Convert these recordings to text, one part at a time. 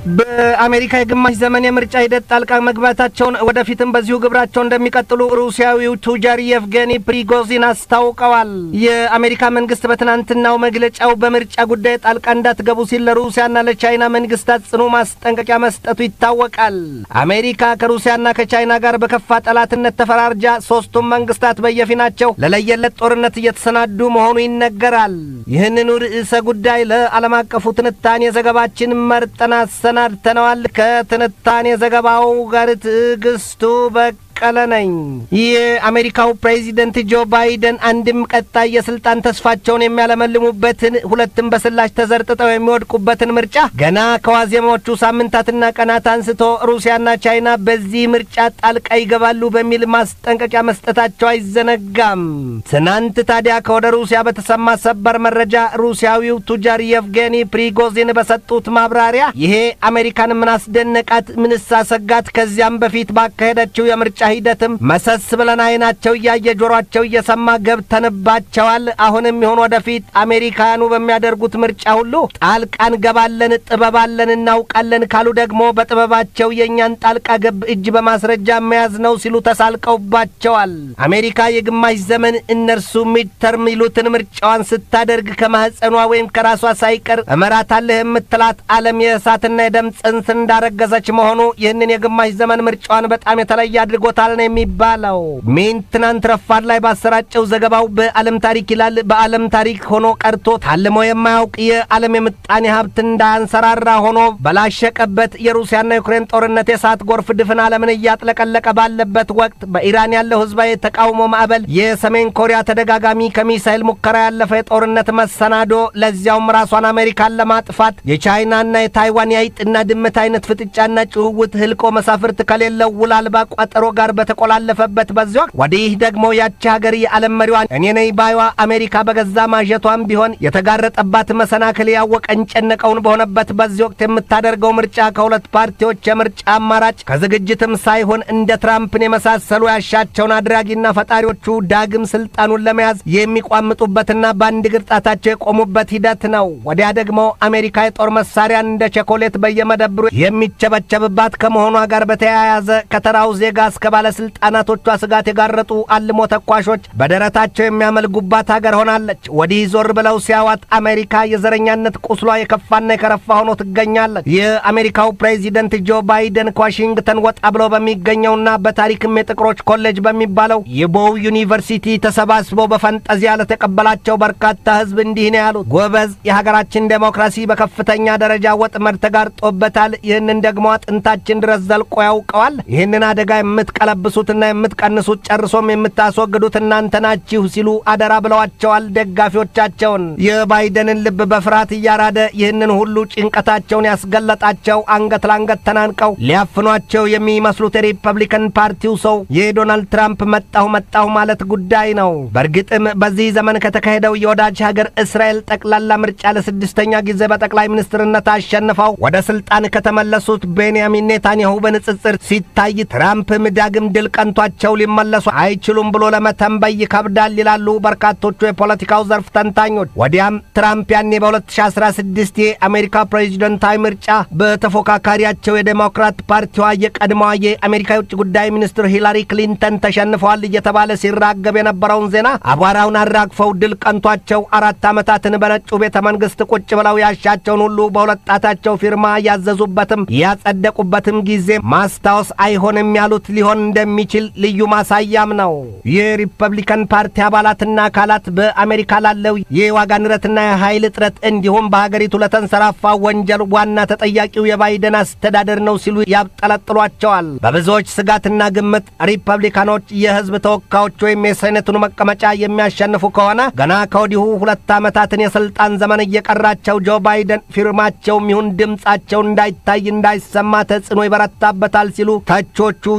በአሜሪካ የግማሽ ዘመን የምርጫ ሂደት ጣልቃ መግባታቸውን ወደፊትም በዚሁ ግብራቸው እንደሚቀጥሉ ሩሲያዊው ቱጃር የቭጌኒ ፕሪጎዚን አስታውቀዋል። የአሜሪካ መንግስት በትናንትናው መግለጫው በምርጫ ጉዳይ ጣልቃ እንዳትገቡ ሲል ለሩሲያና ለቻይና መንግስታት ጽኑ ማስጠንቀቂያ መስጠቱ ይታወቃል። አሜሪካ ከሩሲያና ከቻይና ጋር በከፋ ጠላትነት ተፈራርጃ ሶስቱም መንግስታት በየፊናቸው ለለየለት ጦርነት እየተሰናዱ መሆኑ ይነገራል። ይህንኑ ርዕሰ ጉዳይ ለዓለም አቀፉ ትንታኔ ዘገባችን መርጠን አሰናድተነዋል። ከትንታኔ ዘገባው ጋር ትዕግስቱ በ ቀለ ነኝ። የአሜሪካው ፕሬዚደንት ጆ ባይደን አንድም ቀጣይ የስልጣን ተስፋቸውን የሚያለመልሙበትን ሁለትም በስላሽ ተዘርጥጠው የሚወድቁበትን ምርጫ ገና ከዋዜማዎቹ ሳምንታትና ቀናት አንስቶ ሩሲያና ቻይና በዚህ ምርጫ ጣልቃ ይገባሉ በሚል ማስጠንቀቂያ መስጠታቸው አይዘነጋም። ትናንት ታዲያ ከወደ ሩሲያ በተሰማ ሰበር መረጃ ሩሲያዊው ቱጃር የቭጌኒ ፕሪጎዚን በሰጡት ማብራሪያ ይሄ አሜሪካን ምን አስደነቃት? ምንስ አሰጋት? ከዚያም በፊት ባካሄደችው የምርጫ ሂደትም መሰስ ብለን አይናቸው እያየ ጆሯቸው እየሰማ ገብተንባቸዋል። አሁንም ይሁን ወደፊት አሜሪካኑ በሚያደርጉት ምርጫ ሁሉ ጣልቃ እንገባለን፣ ጥበባለን፣ እናውቃለን ካሉ ደግሞ በጥበባቸው የእኛን ጣልቃ ገብ እጅ በማስረጃ መያዝ ነው ሲሉ ተሳልቀውባቸዋል። አሜሪካ የግማሽ ዘመን እነርሱ ሚድተርም ይሉትን ምርጫዋን ስታደርግ ከማህፀኗ ወይም ከራሷ ሳይቀር እመራታለህ የምትላት ዓለም የእሳትና የደም ጽንስ እንዳረገዘች መሆኑ ይህንን የግማሽ ዘመን ምርጫዋን በጣም የተለየ አድርጎታል ነው የሚባለው። ሚን ትናንት ረፋድ ላይ ባሰራጨው ዘገባው በዓለም ታሪክ ይላል በዓለም ታሪክ ሆኖ ቀርቶ ታልሞ የማያውቅ የዓለም የምጣኔ ሀብት እንዳያንሰራራ ሆኖ በላሸቀበት የሩሲያና ዩክሬን ጦርነት የእሳት ጎርፍ ድፍን ዓለምን እያጥለቀለቀ ባለበት ወቅት በኢራን ያለው ህዝባዊ የተቃውሞ ማዕበል፣ የሰሜን ኮሪያ ተደጋጋሚ ከሚሳይል ሙከራ ያለፈ የጦርነት መሰናዶ፣ ለዚያውም ራሷን አሜሪካን ለማጥፋት የቻይናና የታይዋን የአይጥና ድመት አይነት ፍጥጫና ጭውውት ህልቆ መሳፍርት ከሌለው ውል አልባ ቋጠሮ ጋር በተቆላለፈበት በዚህ ወቅት ወዲህ ደግሞ ያቺ ሀገር የዓለም መሪዋን እኔ ነኝ ባይዋ አሜሪካ በገዛ ማጀቷም ቢሆን የተጋረጠባት መሰናክል ያወቀን ጨነቀውን በሆነበት በዚህ ወቅት የምታደርገው ምርጫ ከሁለት ፓርቲዎች የምርጫ አማራጭ ከዝግጅትም ሳይሆን እንደ ትራምፕን የመሳሰሉ ያሻቸውን አድራጊና ፈጣሪዎቹ ዳግም ስልጣኑን ለመያዝ የሚቋምጡበትና በአንድ እግር ጣታቸው የቆሙበት ሂደት ነው። ወዲያ ደግሞ አሜሪካ የጦር መሳሪያን እንደ ቸኮሌት በየመደብሩ የሚቸበቸብባት ከመሆኗ ጋር በተያያዘ ከተራው ዜጋ እስከ ባለስልጣናቶቿ ስጋት የጋረጡ አልሞ ተኳሾች በደረታቸው የሚያመልጉባት ሀገር ሆናለች። ወዲህ ዞር ብለው ሲያዋት አሜሪካ የዘረኛነት ቁስሏ የከፋና የከረፋ ሆኖ ትገኛለች። የአሜሪካው ፕሬዚደንት ጆ ባይደን ከዋሽንግተን ወጣ ብለው በሚገኘውና በታሪክም የጥቁሮች ኮሌጅ በሚባለው የቦው ዩኒቨርሲቲ ተሰባስበው በፈንጠዚያ ለተቀበላቸው በርካታ ሕዝብ እንዲህ ነው ያሉት። ጎበዝ፣ የሀገራችን ዴሞክራሲ በከፍተኛ ደረጃ ወጥመድ ተጋርጦበታል። ይህንን ደግሞ አጥንታችን ድረስ ዘልቆ ያውቀዋል። ይህንን አደጋ የምትቀለብሱትና የምትቀንሱት ጨርሶም የምታስወግዱት እናንተ ናችሁ ሲሉ አደራ ብለዋቸዋል ደጋፊዎቻቸውን። የባይደንን ልብ በፍርሃት እያራደ ይህንን ሁሉ ጭንቀታቸውን ያስገለጣቸው አንገት ለአንገት ተናንቀው ሊያፍኗቸው የሚመስሉት የሪፐብሊካን ፓርቲው ሰው የዶናልድ ትራምፕ መጣሁ መጣሁ ማለት ጉዳይ ነው። በእርግጥም በዚህ ዘመን ከተካሄደው የወዳጅ ሀገር እስራኤል ጠቅላላ ምርጫ ለስድስተኛ ጊዜ በጠቅላይ ሚኒስትርነት አሸንፈው ወደ ስልጣን ከተመለሱት ቤንያሚን ኔታንያሁ በንጽጽር ሲታይ ትራምፕም ዳግም ድል ቀንቷቸው ሊመለሱ አይችሉም ብሎ ለመተንበይ ይከብዳል ይላሉ በርካቶቹ የፖለቲካው ዘርፍ ተንታኞች። ወዲያም ትራምፕ ያኔ በ2016 የአሜሪካ ፕሬዚደንታዊ ምርጫ በተፎካካሪያቸው የዴሞክራት ፓርቲዋ የቀድሞዋ የአሜሪካ የውጭ ጉዳይ ሚኒስትር ሂላሪ ክሊንተን ተሸንፈዋል እየተባለ ሲራገብ የነበረውን ዜና አቧራውን አራግፈው ድል ቀንቷቸው አራት ዓመታትን በነጩ ቤተ መንግሥት ቁጭ ብለው ያሻቸውን ሁሉ በሁለት ጣታቸው ፊርማ ያዘዙበትም ያጸደቁበትም ጊዜ ማስታወስ አይሆንም ያሉት ሊሆን እንደሚችል ልዩ ማሳያም ነው። የሪፐብሊካን ፓርቲ አባላትና አካላት በአሜሪካ ላለው የዋጋ ንረትና የኃይል እጥረት እንዲሁም በሀገሪቱ ለተንሰራፋ ወንጀል ዋና ተጠያቂው የባይደን አስተዳደር ነው ሲሉ ያብጠለጥሏቸዋል። በብዙዎች ስጋትና ግምት ሪፐብሊካኖች የሕዝብ ተወካዮች ወይም የሴኔቱን መቀመጫ የሚያሸንፉ ከሆነ ገና ከወዲሁ ሁለት ዓመታትን የሥልጣን ዘመን እየቀራቸው ጆ ባይደን ፊርማቸውም ይሁን ድምፃቸው እንዳይታይ እንዳይሰማ ተጽዕኖ ይበረታበታል ሲሉ ተቾቹ የተሳለ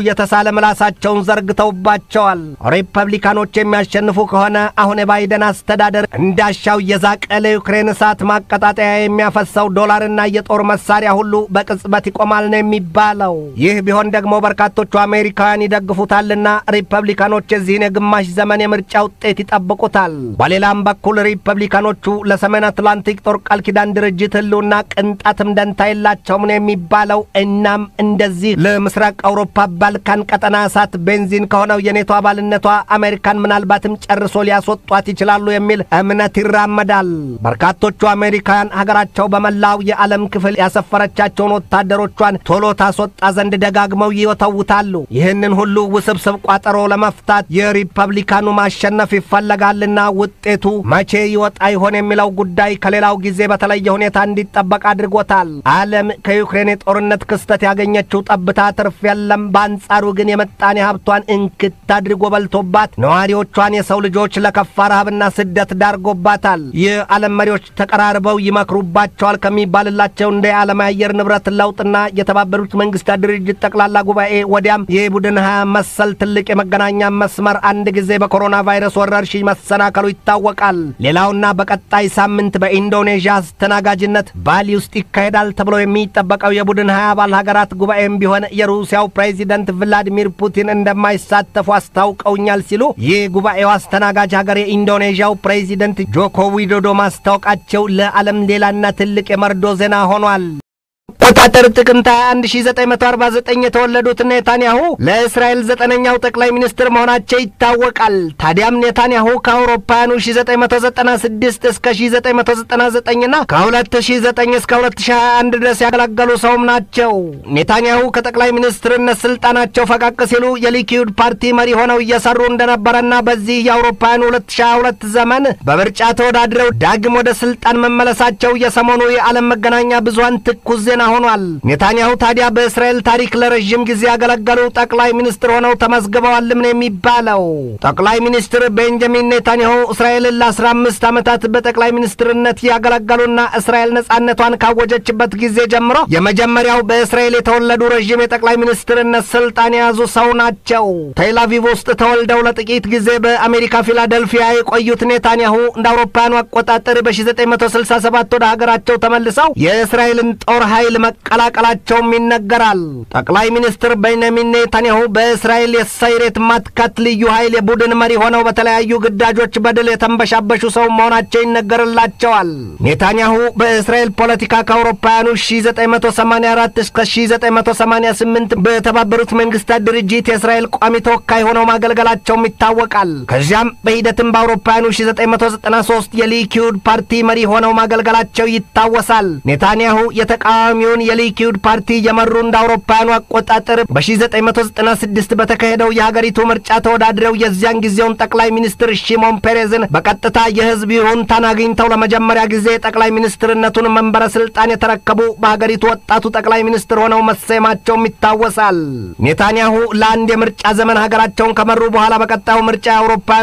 ምላሳቸውን ዘርግተውባቸዋል። ሪፐብሊካኖች የሚያሸንፉ ከሆነ አሁን የባይደን አስተዳደር እንዳሻው እየዛቀ ለዩክሬን እሳት ማቀጣጠያ የሚያፈሰው ዶላርና የጦር መሳሪያ ሁሉ በቅጽበት ይቆማል ነው የሚባለው። ይህ ቢሆን ደግሞ በርካቶቹ አሜሪካውያን ይደግፉታልና ሪፐብሊካኖች የዚህን የግማሽ ዘመን የምርጫ ውጤት ይጠብቁታል። በሌላም በኩል ሪፐብሊካኖቹ ለሰሜን አትላንቲክ ጦር ቃል ኪዳን ድርጅት ህልውና ቅንጣትም ደንታ የላቸውም ነው የሚባለው። እናም እንደዚህ ለምስራቅ አውሮፓ ባልካን ቀጠና እሳት ቤንዚን ከሆነው የኔቶ አባልነቷ አሜሪካን ምናልባትም ጨርሶ ሊያስወጧት ይችላሉ የሚል እምነት ይራመዳል። በርካቶቹ አሜሪካውያን ሀገራቸው በመላው የዓለም ክፍል ያሰፈረቻቸውን ወታደሮቿን ቶሎ ታስወጣ ዘንድ ደጋግመው ይወተውታሉ። ይህንን ሁሉ ውስብስብ ቋጠሮ ለመፍታት የሪፐብሊካኑ ማሸነፍ ይፈለጋልና ውጤቱ መቼ ይወጣ ይሆን የሚለው ጉዳይ ከሌላው ጊዜ በተለየ ሁኔታ እንዲጠበቅ አድርጎታል። ዓለም ከዩክሬን የጦርነት ክስተት ያገኘችው ጠብታ ትርፍ የለም። በአንጻሩ ግን የምጣኔ ሀብቷን እንክት አድርጎ በልቶባት ነዋሪዎቿን የሰው ልጆች ለከፋ ረሃብና ስደት ዳርጎባታል። የዓለም መሪዎች ተቀራርበው ይመክሩባቸዋል ከሚባልላቸው እንደ የዓለም አየር ንብረት ለውጥና የተባበሩት መንግስታት ድርጅት ጠቅላላ ጉባኤ ወዲያም የቡድን ሀያ መሰል ትልቅ የመገናኛ መስመር አንድ ጊዜ በኮሮና ቫይረስ ወረርሽኝ መሰናከሉ ይታወቃል። ሌላውና በቀጣይ ሳምንት በኢንዶኔዥያ አስተናጋጅነት ባሊ ውስጥ ይካሄዳል ተብሎ የሚጠበቀው የቡድን ሀያ አባል ሀገራት ጉባኤም ቢሆን የሩሲያው ፕሬዚደንት ቭላዲሚር ፑቲን እንደማይሳተፉ አስታውቀውኛል ሲሉ ይህ ጉባኤው አስተናጋጅ ሀገር የኢንዶኔዥያው ፕሬዚደንት ጆኮ ዊዶዶ ማስታወቃቸው ለዓለም ሌላና ትልቅ የመርዶ ዜና ሆኗል። አቆጣጠር ጥቅምት 1949 የተወለዱት ኔታንያሁ ለእስራኤል ዘጠነኛው ጠቅላይ ሚኒስትር መሆናቸው ይታወቃል። ታዲያም ኔታንያሁ ከአውሮፓውያኑ 1996 እስከ 1999ና ከ2009 እስከ 2021 ድረስ ያገለገሉ ሰውም ናቸው። ኔታንያሁ ከጠቅላይ ሚኒስትርነት ስልጣናቸው ፈቀቅ ሲሉ የሊኪዩድ ፓርቲ መሪ ሆነው እየሰሩ እንደነበረና በዚህ የአውሮፓውያኑ 2022 ዘመን በምርጫ ተወዳድረው ዳግም ወደ ስልጣን መመለሳቸው የሰሞኑ የዓለም መገናኛ ብዙሃን ትኩስ ዜና ሆኗል። ኔታንያሁ ታዲያ በእስራኤል ታሪክ ለረዥም ጊዜ ያገለገሉ ጠቅላይ ሚኒስትር ሆነው ተመዝግበዋልም ነው የሚባለው። ጠቅላይ ሚኒስትር ቤንጃሚን ኔታንያሁ እስራኤልን ለአስራ አምስት ዓመታት በጠቅላይ ሚኒስትርነት ያገለገሉና እስራኤል ነጻነቷን ካወጀችበት ጊዜ ጀምሮ የመጀመሪያው በእስራኤል የተወለዱ ረዥም የጠቅላይ ሚኒስትርነት ስልጣን የያዙ ሰው ናቸው። ቴልአቪቭ ውስጥ ተወልደው ለጥቂት ጊዜ በአሜሪካ ፊላደልፊያ የቆዩት ኔታንያሁ እንደ አውሮፓውያኑ አቆጣጠር በ1967 ወደ ሀገራቸው ተመልሰው የእስራኤልን ጦር ኃይል መቀላቀላቸውም ይነገራል። ጠቅላይ ሚኒስትር ቤንያሚን ኔታንያሁ በእስራኤል የሰይሬት ማትካት ልዩ ኃይል የቡድን መሪ ሆነው በተለያዩ ግዳጆች በድል የተንበሻበሹ ሰው መሆናቸው ይነገርላቸዋል። ኔታንያሁ በእስራኤል ፖለቲካ ከአውሮፓውያኑ 1984 እስከ 1988 በተባበሩት መንግስታት ድርጅት የእስራኤል ቋሚ ተወካይ ሆነው ማገልገላቸውም ይታወቃል። ከዚያም በሂደትም በአውሮፓውያኑ 1993 የሊኪዩድ ፓርቲ መሪ ሆነው ማገልገላቸው ይታወሳል። ኔታንያሁ የተቃዋሚውን የሊኪዩድ ፓርቲ የመሩ እንደ አውሮፓውያኑ አቆጣጠር በ1996 በተካሄደው የሀገሪቱ ምርጫ ተወዳድረው የዚያን ጊዜውን ጠቅላይ ሚኒስትር ሺሞን ፔሬዝን በቀጥታ የህዝብ ይሁንታን አግኝተው ለመጀመሪያ ጊዜ ጠቅላይ ሚኒስትርነቱን መንበረ ስልጣን የተረከቡ በሀገሪቱ ወጣቱ ጠቅላይ ሚኒስትር ሆነው መሰየማቸውም ይታወሳል። ኔታንያሁ ለአንድ የምርጫ ዘመን ሀገራቸውን ከመሩ በኋላ በቀጣዩ ምርጫ የአውሮፓውያኑ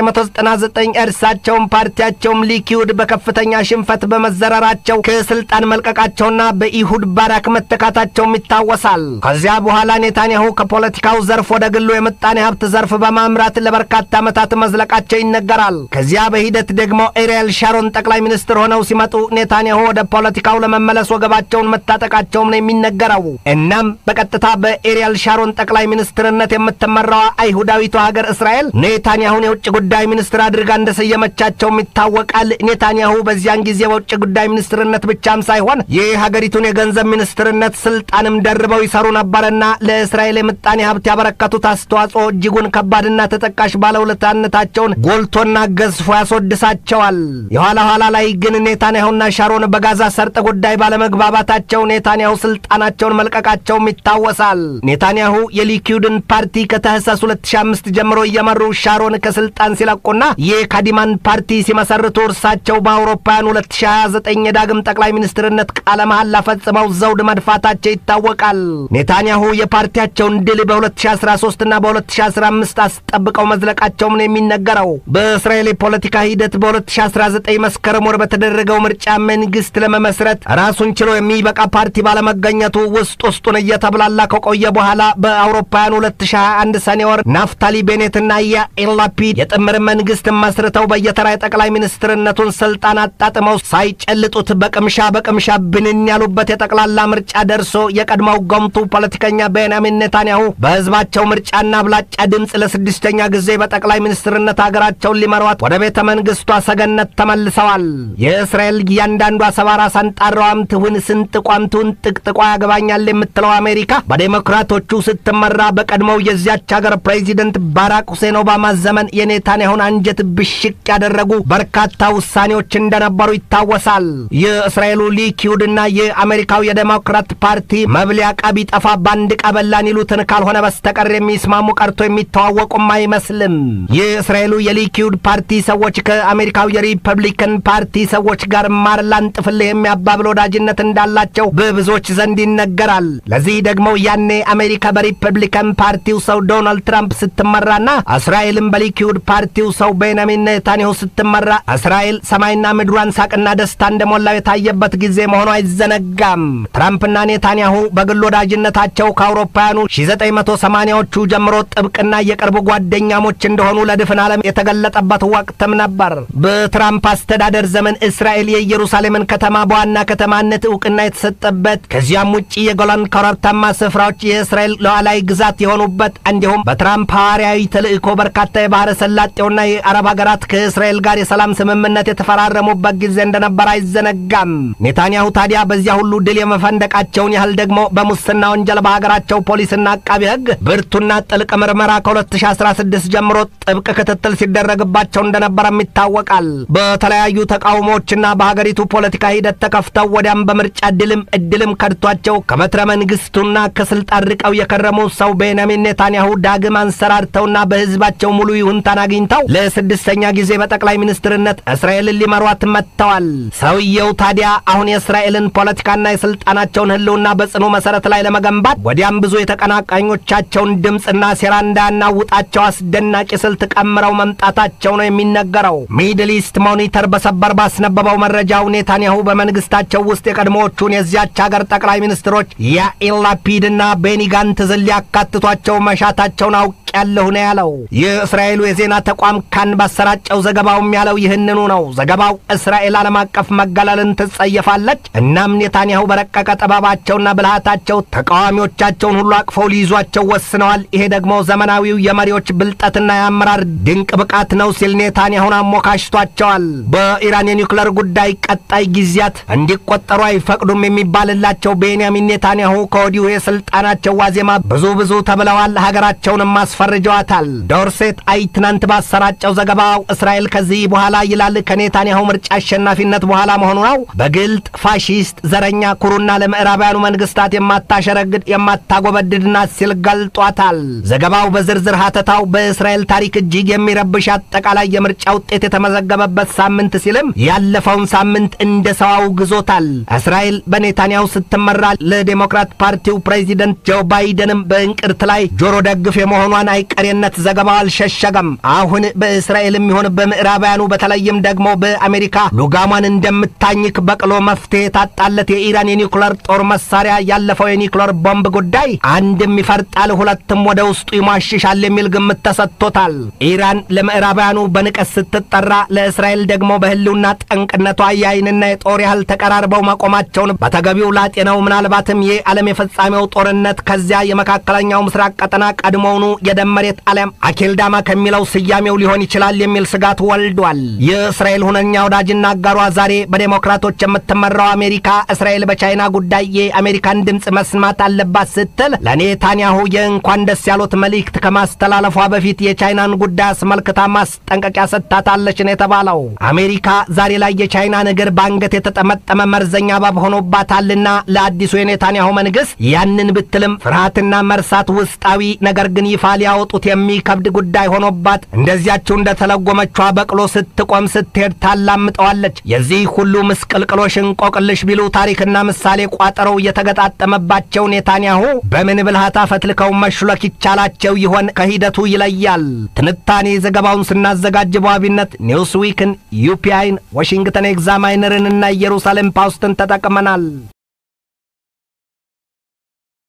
1999 እርሳቸውም ፓርቲያቸውም ሊኪዩድ በከፍተኛ ሽንፈት በመዘረራቸው ከስልጣን መልቀቃቸውና በኢሁድ ባራክ መተካታቸውም ይታወሳል። ከዚያ በኋላ ኔታንያሁ ከፖለቲካው ዘርፍ ወደ ግሉ የምጣኔ ሀብት ዘርፍ በማምራት ለበርካታ ዓመታት መዝለቃቸው ይነገራል። ከዚያ በሂደት ደግሞ ኤሪያል ሻሮን ጠቅላይ ሚኒስትር ሆነው ሲመጡ ኔታንያሁ ወደ ፖለቲካው ለመመለስ ወገባቸውን መታጠቃቸውም ነው የሚነገረው። እናም በቀጥታ በኤሪያል ሻሮን ጠቅላይ ሚኒስትርነት የምትመራዋ አይሁዳዊቷ ሀገር እስራኤል ኔታንያሁን የውጭ ጉዳይ ሚኒስትር አድርጋ እንደሰየመቻቸውም ይታወቃል። ኔታንያሁ በዚያን ጊዜ በውጭ ጉዳይ ሚኒስትርነት ብቻም ሳይሆን የሀገሪቱን የገንዘብ ሚኒስትርነት ስልጣንም ደርበው ይሰሩ ነበርና ለእስራኤል የምጣኔ ሀብት ያበረከቱት አስተዋጽኦ እጅጉን ከባድና ተጠቃሽ ባለውለታነታቸውን ጎልቶና ገዝፎ ያስወድሳቸዋል። የኋላ ኋላ ላይ ግን ኔታንያሁና ሻሮን በጋዛ ሰርጥ ጉዳይ ባለመግባባታቸው ኔታንያሁ ስልጣናቸውን መልቀቃቸውም ይታወሳል። ኔታንያሁ የሊኪዩድን ፓርቲ ከታህሳስ 2005 ጀምሮ እየመሩ ሻሮን ከስልጣን ሲለቁና የካዲማን ፓርቲ ሲመሰርቱ እርሳቸው በአውሮፓውያን 2029 የዳግም ጠቅላይ ሚኒስትርነት ቃለ መሐላ ፈጽመው ፈጽመው ዘውድ መድፋታቸው ይታወቃል። ኔታንያሁ የፓርቲያቸውን ድል በ2013 እና በ2015 አስጠብቀው መዝለቃቸውም ነው የሚነገረው። በእስራኤል የፖለቲካ ሂደት በ2019 መስከረም ወር በተደረገው ምርጫ መንግስት ለመመስረት ራሱን ችሎ የሚበቃ ፓርቲ ባለመገኘቱ ውስጥ ውስጡን እየተብላላ ከቆየ በኋላ በአውሮፓውያን 2021 ሰኔ ወር ናፍታሊ ቤኔትና ያኢር ላፒድ የጥምር መንግስት መስርተው በየተራ የጠቅላይ ሚኒስትርነቱን ስልጣን አጣጥመው ሳይጨልጡት በቅምሻ በቅምሻ ብንን ያሉበት የጠቅላላ ምርጫ ደርሶ የቀድሞው ገምቱ ፖለቲከኛ ቤንያሚን ኔታንያሁ በህዝባቸው ምርጫና አብላጫ ድምፅ ለስድስተኛ ጊዜ በጠቅላይ ሚኒስትርነት ሀገራቸውን ሊመሯት ወደ ቤተ መንግስቷ ሰገነት ተመልሰዋል። የእስራኤል እያንዳንዷ ሰባራ ሳንጣራዋም ትሁን ስንጥቋም ትሁን ጥቅጥቋ ያገባኛል የምትለው አሜሪካ በዴሞክራቶቹ ስትመራ በቀድሞው የዚያች ሀገር ፕሬዚደንት ባራክ ሁሴን ኦባማ ዘመን የኔታንያሁን አንጀት ብሽቅ ያደረጉ በርካታ ውሳኔዎች እንደነበሩ ይታወሳል። የእስራኤሉ ሊኪውድና የአሜሪካው የዴሞክራት ፓርቲ መብሊያ ዕቃ ቢጠፋ በአንድ ቀበላን ይሉትን ካልሆነ በስተቀር የሚስማሙ ቀርቶ የሚተዋወቁም አይመስልም። የእስራኤሉ የሊኪውድ ፓርቲ ሰዎች ከአሜሪካው የሪፐብሊካን ፓርቲ ሰዎች ጋር ማር ላንጥፍልህ የሚያባብል ወዳጅነት እንዳላቸው በብዙዎች ዘንድ ይነገራል። ለዚህ ደግሞ ያኔ አሜሪካ በሪፐብሊካን ፓርቲው ሰው ዶናልድ ትራምፕ ስትመራና እስራኤልም በሊኪውድ ፓርቲው ሰው ቤንያሚን ኔታንያሁ ስትመራ እስራኤል ሰማይና ምድሯን ሳቅና ደስታ እንደሞላው የታየበት ጊዜ መሆኑ አይዘነጋም። ትራምፕና ኔታንያሁ በግል ወዳጅነታቸው ከአውሮፓውያኑ 1980ዎቹ ጀምሮ ጥብቅና የቅርብ ጓደኛሞች እንደሆኑ ለድፍን ዓለም የተገለጠበት ወቅትም ነበር። በትራምፕ አስተዳደር ዘመን እስራኤል የኢየሩሳሌምን ከተማ በዋና ከተማነት እውቅና የተሰጠበት ከዚያም ውጭ የጎላን ኮረብታማ ስፍራዎች የእስራኤል ሉዓላዊ ግዛት የሆኑበት እንዲሁም በትራምፕ ሐዋርያዊ ተልእኮ በርካታ የባህረ ሰላጤውና የአረብ ሀገራት ከእስራኤል ጋር የሰላም ስምምነት የተፈራረሙበት ጊዜ እንደነበር አይዘነጋም። ኔታንያሁ ታዲያ በዚያ ሁሉ ድል የመፈንደቃቸውን ያህል ደግሞ በሙስና ወንጀል በሀገራቸው ፖሊስና አቃቢ ሕግ ብርቱና ጥልቅ ምርመራ ከ2016 ጀምሮ ጥብቅ ክትትል ሲደረግባቸው እንደነበረም ይታወቃል። በተለያዩ ተቃውሞዎችና በሀገሪቱ ፖለቲካ ሂደት ተከፍተው ወዲያም በምርጫ ድልም እድልም ከድቷቸው ከበትረ መንግስቱና ከስልጣን ርቀው የከረሙ ሰው ቤንያሚን ኔታንያሁ ዳግም አንሰራርተውና በህዝባቸው ሙሉ ይሁንታን አግኝተው ለስድስተኛ ጊዜ በጠቅላይ ሚኒስትርነት እስራኤልን ሊመሯት መጥተዋል። ሰውየው ታዲያ አሁን የእስራኤልን ፖለቲካና የስልጣናቸውን ህልውና በጽኑ መሰረት ላይ ለመገንባት ወዲያም ብዙ የተቀናቃኞቻቸውን ድምፅና ሴራ እንዳያናውጣቸው አስደናቂ ስልት ቀምረው መምጣታቸው ነው የሚነገረው። ሚድል ኢስት ሞኒተር በሰበር ባስነበበው መረጃው ኔታንያሁ በመንግስታቸው ውስጥ የቀድሞዎቹን የዚያች ሀገር ጠቅላይ ሚኒስትሮች ያኢር ላፒድና ቤኒ ጋንትዝን ሊያካትቷቸው መሻታቸውን አውቅ ያለሁ ነው ያለው። የእስራኤሉ የዜና ተቋም ካን ባሰራጨው ዘገባውም ያለው ይህንኑ ነው። ዘገባው እስራኤል ዓለም አቀፍ መገለልን ትጸየፋለች፣ እናም ኔታንያሁ በረቀቀ ጥበባቸውና ብልሃታቸው ተቃዋሚዎቻቸውን ሁሉ አቅፈው ሊይዟቸው ወስነዋል። ይሄ ደግሞ ዘመናዊው የመሪዎች ብልጠትና የአመራር ድንቅ ብቃት ነው ሲል ኔታንያሁን አሞካሽቷቸዋል። በኢራን የኒውክለር ጉዳይ ቀጣይ ጊዜያት እንዲቆጠሩ አይፈቅዱም የሚባልላቸው ቤንያሚን ኔታንያሁ ከወዲሁ የስልጣናቸው ዋዜማ ብዙ ብዙ ተብለዋል። ሀገራቸውንም አስፈርጀዋታል። ዶርሴት አይ ትናንት ባሰራጨው ዘገባው እስራኤል ከዚህ በኋላ ይላል ከኔታንያሁ ምርጫ አሸናፊነት በኋላ መሆኑ ነው በግልጥ ፋሺስት፣ ዘረኛ፣ ኩሩና ለምዕራባውያኑ መንግስታት የማታሸረግድ የማታጎበድድ ናት ሲል ገልጧታል። ዘገባው በዝርዝር ሀተታው በእስራኤል ታሪክ እጅግ የሚረብሽ አጠቃላይ የምርጫ ውጤት የተመዘገበበት ሳምንት ሲልም ያለፈውን ሳምንት እንደ ሰው አውግዞታል። እስራኤል በኔታንያሁ ስትመራ ለዴሞክራት ፓርቲው ፕሬዚደንት ጆ ባይደንም በእንቅርት ላይ ጆሮ ደግፍ የመሆኗን አይቀሬነት ዘገባው አልሸሸገም። አሁን በእስራኤልም ይሁን በምዕራባውያኑ በተለይም ደግሞ በአሜሪካ ሉጋሟን እንደምታኝክ በቅሎ መፍትሄ የታጣለት የኢራን የኒውክለር ጦር መሳሪያ ያለፈው የኒውክለር ቦምብ ጉዳይ አንድም ይፈርጣል፣ ሁለትም ወደ ውስጡ ይሟሽሻል የሚል ግምት ተሰጥቶታል። ኢራን ለምዕራባውያኑ በንቀት ስትጠራ፣ ለእስራኤል ደግሞ በህልውና ጠንቅነቷ የአይንና የጦር ያህል ተቀራርበው መቆማቸውን በተገቢው ላጤነው ምናልባትም የዓለም የፍጻሜው ጦርነት ከዚያ የመካከለኛው ምስራቅ ቀጠና ቀድሞውኑ የደም መሬት አሊያም አኬልዳማ ከሚለው ስያሜው ሊሆን ይችላል የሚል ስጋት ወልዷል። የእስራኤል ሁነኛ ወዳጅና አጋሯ ዛሬ በዴሞክራቶች የምትመራው አሜሪካ እስራኤል በቻይና ጉዳይ የአሜሪካን ድምፅ መስማት አለባት ስትል ለኔታንያሁ የእንኳን ደስ ያሉት መልእክት ከማስተላለፏ በፊት የቻይናን ጉዳይ አስመልክታ ማስጠንቀቂያ ሰጥታታለች ነው የተባለው። አሜሪካ ዛሬ ላይ የቻይናን እግር በአንገት የተጠመጠመ መርዘኛ እባብ ሆኖባታልና ለአዲሱ የኔታንያሁ መንግስት ያንን ብትልም ፍርሃትና መርሳት ውስጣዊ ነገር ግን ይፋ ሊያወጡት የሚከብድ ጉዳይ ሆኖባት እንደዚያችው እንደተለጎመቿ በቅሎ ስትቆም ስትሄድ ታላምጠዋለች። የዚህ ሁሉ ምስቅልቅሎሽ እንቆቅልሽ ቢሉ ታሪክና ምሳሌ ቋጠረው የተገጣጠመባቸው ኔታንያሁ በምን ብልሃት አፈትልከው መሽሎክ ይቻላቸው ይሆን? ከሂደቱ ይለያል። ትንታኔ ዘገባውን ስናዘጋጅ በዋቢነት ኒውስዊክን፣ ዩፒአይን፣ ዋሽንግተን ኤግዛማይነርን እና ኢየሩሳሌም ፓውስትን ተጠቅመናል።